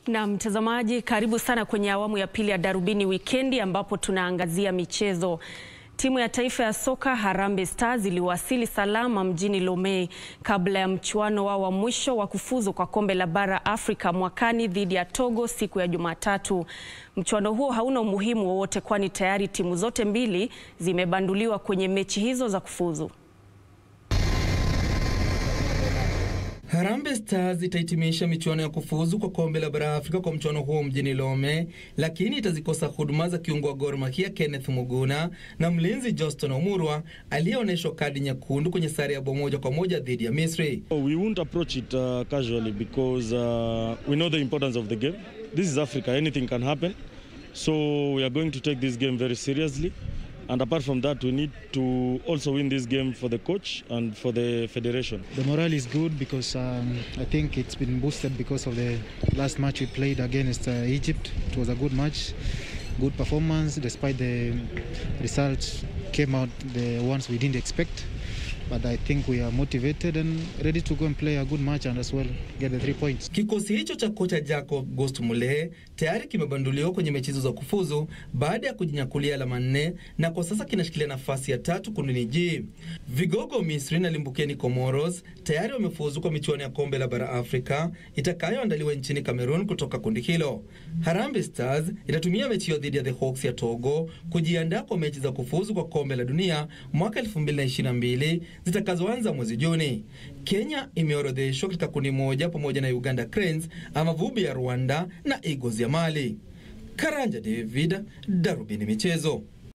Na mtazamaji, karibu sana kwenye awamu ya pili ya Darubini Wikendi ambapo tunaangazia michezo. Timu ya taifa ya soka Harambee Stars iliwasili salama mjini Lomé kabla ya mchuano wao wa mwisho wa kufuzu kwa kombe la bara Afrika mwakani dhidi ya Togo siku ya Jumatatu. Mchuano huo hauna umuhimu wowote kwani tayari timu zote mbili zimebanduliwa kwenye mechi hizo za kufuzu. Harambee Stars itahitimisha michuano ya kufuzu kwa kombe la bara Afrika kwa mchuano huo mjini Lome, lakini itazikosa huduma za kiungo wa Gor Mahia Kenneth Muguna na mlinzi Johnston Omurwa aliyeonyeshwa kadi nyekundu kwenye sare ya bao moja kwa moja dhidi ya Misri. We won't approach it uh, casually because uh, we know the importance of the game. This is Africa, anything can happen. So we are going to take this game very seriously. And apart from that, we need to also win this game for the coach and for the federation. The morale is good because um, I think it's been boosted because of the last match we played against uh, Egypt. It was a good match, good performance, despite the results came out the ones we didn't expect. But I think we are motivated and ready to go and play a good match and as well get the three points. Kikosi hicho cha kocha Jacob Ghost Mulee tayari kimebanduliwa kwenye mechi hizo za kufuzu baada ya kujinyakulia alama nne na kwa sasa kinashikilia nafasi ya tatu kundini G. Vigogo Misri na limbukeni Comoros tayari wamefuzu kwa michuano ya kombe la bara Afrika itakayoandaliwa nchini Cameroon kutoka kundi hilo. Harambee Stars itatumia mechi hiyo dhidi ya the Hawks ya Togo kujiandaa kwa mechi za kufuzu kwa kombe la dunia mwaka 2022 zitakazoanza mwezi Juni. Kenya imeorodheshwa katika kundi moja pamoja na Uganda Cranes, Amavubi ya Rwanda na Eagles ya Mali. Karanja David, Darubini Michezo.